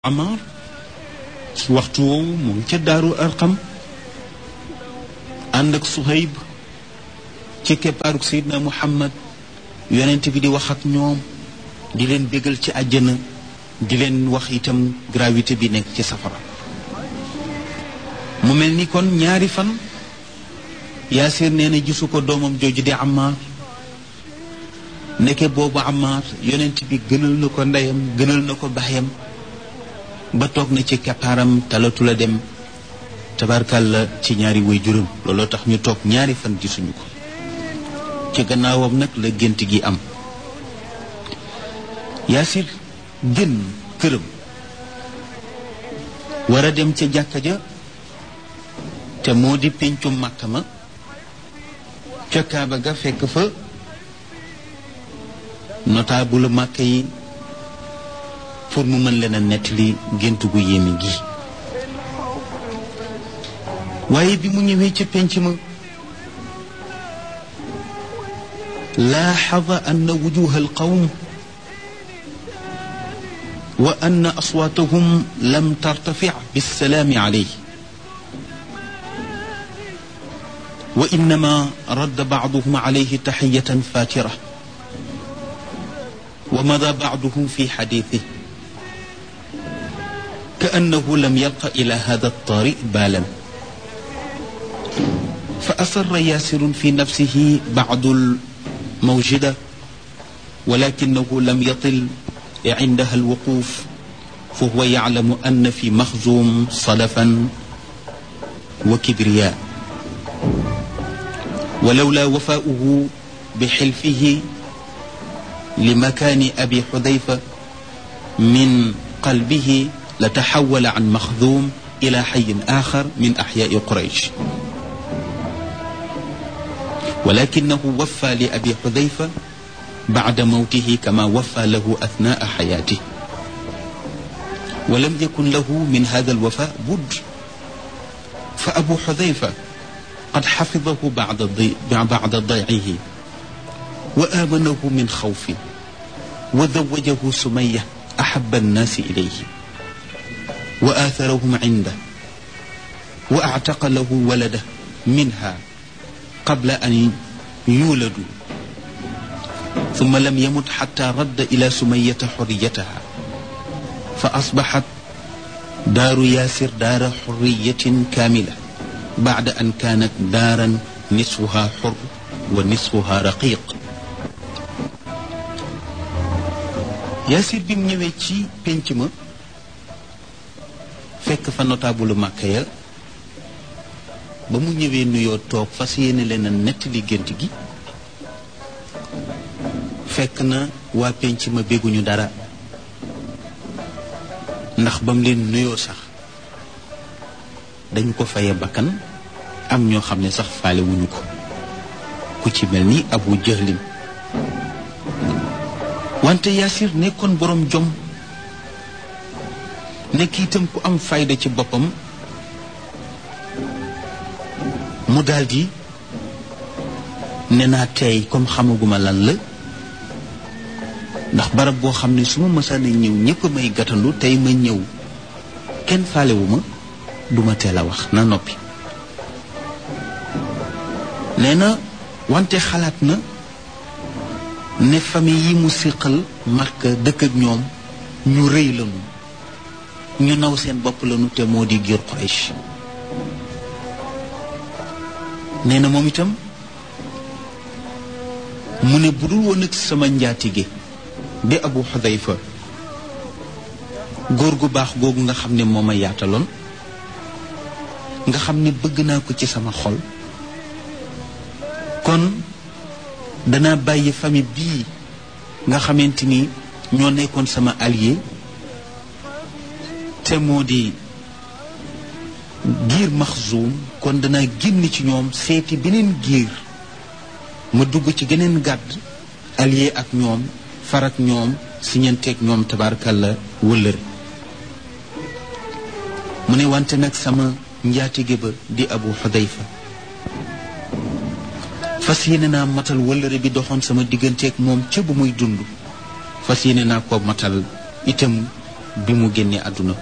Amar ci waxtu woowu mu ngi ca daaru arqam ànd ak Suhayb ci keppaaruk Seydina Muhammad yonent bi di wax ak ñoom di leen bégal ci àjjana di leen wax itam gravité bi nekk ci safara mu mel ni kon ñaari fan Yaasir nee na gisu ko doomam jooju di Ammar nekke boobu Ammar yonent bi gënal na ko ndeyam gënal na ko baayam ba toog na ci keppaaram talatu la dem tabarkàlla ci ñaari way juróom looloo tax ñu toog ñaari fan gisuñu ko ci gannaawam nag la gént gi am Yaasir génn këram war a dem ca jàkka ja te moo di péncu màkk ma ca kaaba ga fekk fa notable màkk yi pour mu mën leen a nettali gént gu yéeme gi waaye bi mu ñëwee ca pénc ma laaxada anna wujuha alqawm wa anna aswaatahum lam tartafic bissalaami alayhi wa innama radda bacduhum alayhi taxiyatan faatira wa mada bacduhum fi xadiitih كأنه لم يلق إلى هذا الطارئ بالا فأسر ياسر في نفسه بعض الموجدة ولكنه لم يطل عندها الوقوف فهو يعلم أن في مخزوم صلفا وكبرياء ولولا وفاؤه بحلفه لمكان أبي حذيفة من قلبه لتحول عن مخذوم إلى حي آخر من أحياء قريش ولكنه وفى لأبي حذيفة بعد موته كما وفى له أثناء حياته ولم يكن له من هذا الوفاء بد فأبو حذيفة قد حفظه بعد ضي... بعد ضيعه وآمنه من خوف وزوجه سمية أحب الناس إليه وآثرهم عنده وأعتق له ولده منها قبل أن يولدوا ثم لم يمت حتى رد إلى سمية حريتها فأصبحت دار ياسر دار حرية كاملة بعد أن كانت دارا نصفها حر ونصفها رقيق ياسر بن ñëwee penc ma fekk fa notable màkk ya ba mu ñëwee nuyoo toog fas yéene leen a nettali gént gi fekk na waa penc ma bégguñu dara ndax ba mu leen nuyoo sax dañu ko faye bakkan am ñoo xam ne sax faale wuñu ko ku ci mel ni abu jahlin wante yaasir nekkoon boroom jom nekk itam ku am fayda ci boppam mu daldi ne naa tey comme xamaguma lan la ndax barab boo xam ne su ma mësaan a ñëw ñëpp may gàttandu tey ma ñëw kenn faalewu ma duma teel a wax na noppi nee na wante xalaat na ne famille yi mu siqal Makka dëkk ak ñoom ñu rëy lañu ñu naw seen bopp lañu te moo di giir Quraysh nee na moom itam mu ne bu dul woon ak sama njaatige di Abu Xudayfa góor gu baax googu nga xam ne moo ma yaataloon nga xam ne bëgg naa ko ci sama xol kon danaa bàyyi famille bii nga xamante ni ñoo nekkoon sama allié te moo di giir maxzuum kon danaa génn ci ñoom seeti beneen giir ma dugg ci geneen gàdd allié ak ñoom far ak ñoom siñanteeg ñoom tabaarkalla wëllëre mu ne wante nag sama njaatige ba di abu xudayfa fas yéene naa matal wëllëre bi doxoon sama digganteeg moom ca bu muy dund fas yéene naa ko matal itam bi mu génnee àdduna